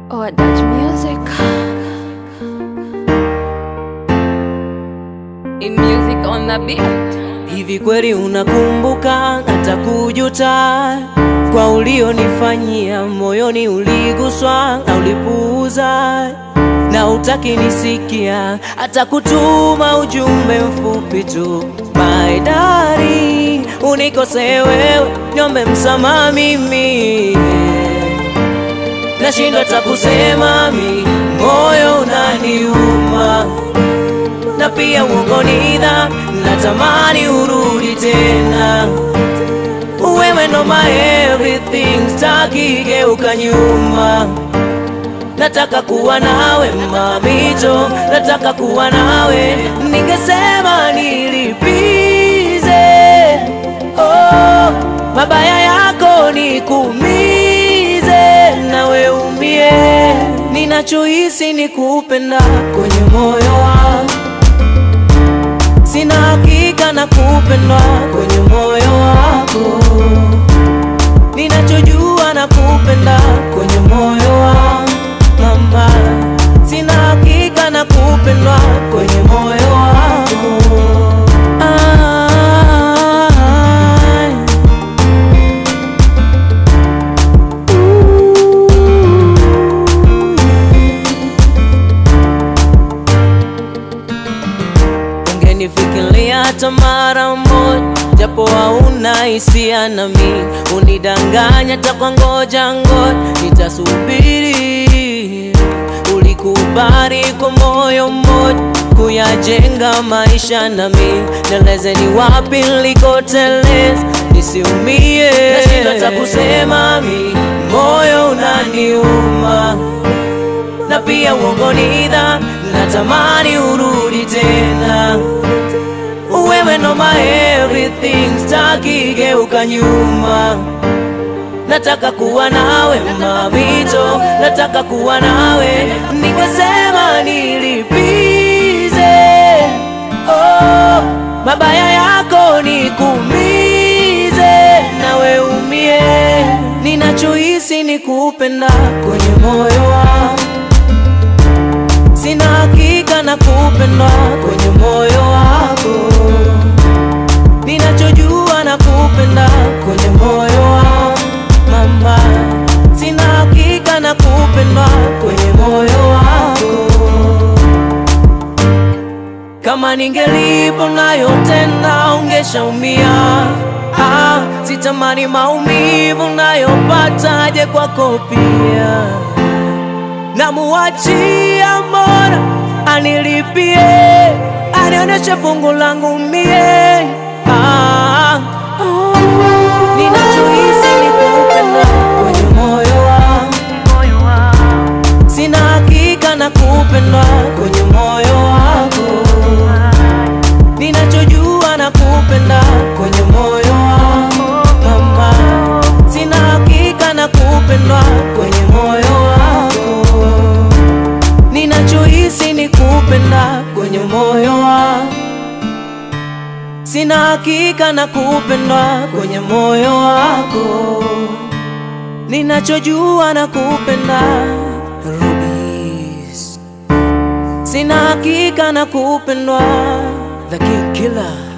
or Dutch music. In music on the beat. Hivi kweli unakumbuka hata kujuta kwa ulionifanyia? Moyoni uliguswa na ulipuuza, na utaki nisikia hata kutuma ujumbe mfupi tu. My darling, unikosee wewe, niombe msamaha mimi nashindwa hata kusema mi, moyo unaniuma na pia uongo ni dhambi, natamani urudi tena. Wewe ndo my everything, sitaki geuka nyuma. Nataka kuwa nawe mamito, nataka kuwa nawe, ningesema nilipize oh, mabaya yako nikuumize, nawe umie. Ninachohisi ni kupenda kwenye moyo wangu sina hakika na kupendwa kwenye moyo wako, ninachojua na kupenda kwenye moyo wangu mama, sina hakika na kupendwa kwenye moyo wako ah, ungenifikiria hata mara moja, japo hauna hisia nami, unidanganya hata kwa ngoja ngoja, nitasubiri. Ulikubali kwa moyo mmoja kuyajenga maisha nami, nieleze ni wapi nilikoteleza nisiumie, nashindwa hata kusema mi, moyo unaniuma na pia uongo ni dhambi, natamani urudi tena. Wewe ndo my everything, sitaki geuka nyuma. Nataka kuwa nawe mamito, nataka kuwa nawe, ningesema nilipize oh, mabaya yako nikuumize, nawe umie. Ninachohisi ni kupenda kwenye moyo wangu sina hakika na kupendwa kwenye moyo wako, ninachojua na kupenda kwenye moyo wangu mama, sina hakika na kupendwa kwenye moyo wako. Kama ningelipo nayo tena ungeshaumia. Ah, sitamani maumivu nayopataje kwako pia namuachia Mola anilipie, anionyeshe fungu langu mie. Ah, ninachohisi ni kupenda kwenye moyo wangu, sina hakika na kupendwa kwenye moyo wako, ninachojua na kupenda kwenye moyo wangu mama, sina hakika na kupendwa kwenye moyo wako ninachohisi ni kupenda kwenye moyo wangu, sina hakika na kupendwa kwenye moyo wako, ninachojua na kupenda Rubis, sina hakika na kupendwa The King Killer